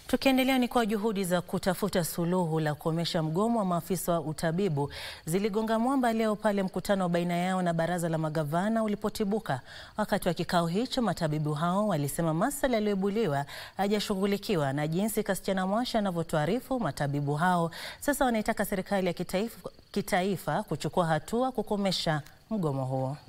Tukiendelea ni kwa juhudi za kutafuta suluhu la kukomesha mgomo wa maafisa wa utabibu ziligonga mwamba leo pale mkutano baina yao na baraza la magavana ulipotibuka. Wakati wa kikao hicho, matabibu hao walisema masuala yaliyoibuliwa hayajashughulikiwa, na jinsi Kasichana Mwasha anavyotuarifu, matabibu hao sasa wanaitaka serikali ya kitaifa, kitaifa kuchukua hatua kukomesha mgomo huo.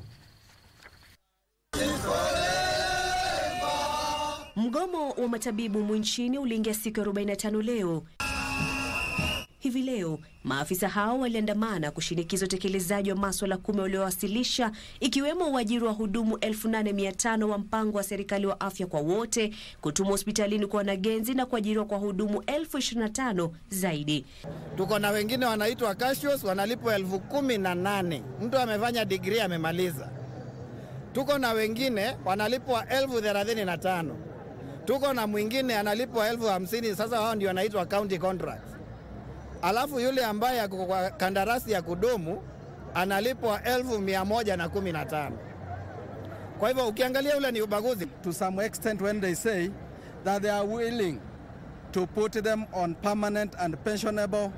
Mgomo wa matabibu humu nchini uliingia siku ya 45 leo. Hivi leo maafisa hao waliandamana kushinikiza utekelezaji wa maswala kumi waliowasilisha ikiwemo uajiri wa hudumu 8500 wa mpango wa serikali wa afya kwa wote, kutumwa hospitalini kwa wanagenzi na kuajiriwa kwa hudumu 1025 zaidi. Tuko na wengine wanaitwa cashiers wanalipwa elfu kumi na nane mtu amefanya digrii amemaliza. Tuko na wengine wanalipwa elfu thelathini na tano tuko na mwingine analipwa elfu hamsini Sasa wao ndio wanaitwa county contracts. Alafu yule ambaye ako kwa kandarasi ya kudumu analipwa elfu mia moja na kumi na tano. Kwa hivyo ukiangalia ule ni ubaguzi. to some extent when they say that they are willing to put them on permanent and pensionable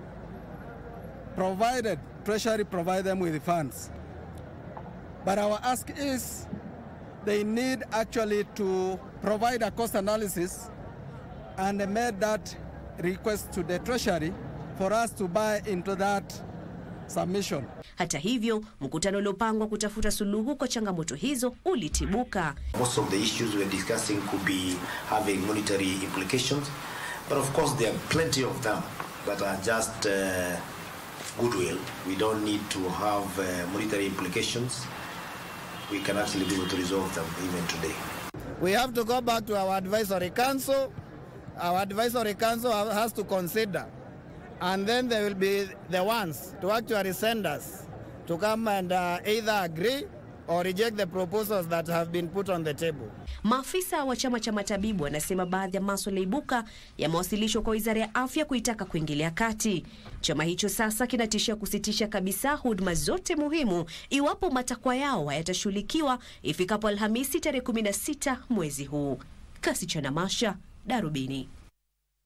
provided treasury provide them with funds but our ask is they need actually to provide a cost analysis and they made that request to the treasury for us to buy into that submission Hata hivyo, mkutano uliopangwa kutafuta suluhu kwa changamoto hizo ulitibuka. Most of the issues we're discussing could be having monetary implications, but of course there are plenty of them that are just uh, goodwill. We don't need to have uh, monetary implications. We can actually be able to resolve them even today. We have to go back to our advisory council. Our advisory council has to consider, and then they will be the ones to actually send us to come and uh, either agree or reject the proposals that have been put on the table. Maafisa wa chama cha matabibu wanasema baadhi ya maswala ibuka yamewasilishwa kwa wizara ya afya kuitaka kuingilia kati. Chama hicho sasa kinatishia kusitisha kabisa huduma zote muhimu iwapo matakwa yao hayatashughulikiwa ifikapo Alhamisi tarehe 16 mwezi huu. Kasichana Masha, Darubini.